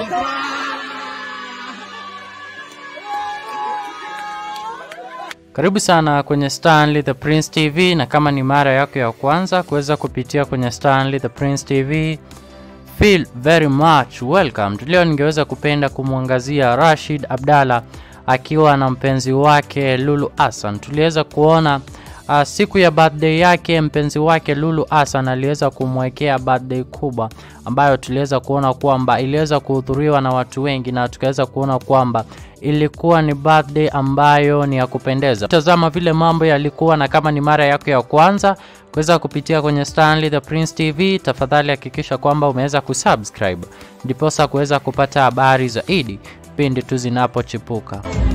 Karibu sana kwenye Stanley the Prince TV, na kama ni mara yako ya kwanza kuweza kupitia kwenye Stanley the Prince TV, feel very much welcome. Leo ningeweza kupenda kumwangazia Rashid Abdalla akiwa na mpenzi wake Lulu Hassan. Tuliweza kuona uh, siku ya birthday yake mpenzi wake Lulu Hassan aliweza kumwekea birthday kubwa ambayo tuliweza kuona kwamba iliweza kuhudhuriwa na watu wengi na tukaweza kuona kwamba ilikuwa ni birthday ambayo ni ya kupendeza. Tazama vile mambo yalikuwa, na kama ni mara yako ya kwanza kuweza kupitia kwenye Stanley the Prince TV, tafadhali hakikisha kwamba umeweza kusubscribe ndiposa kuweza kupata habari zaidi pindi tu zinapochipuka.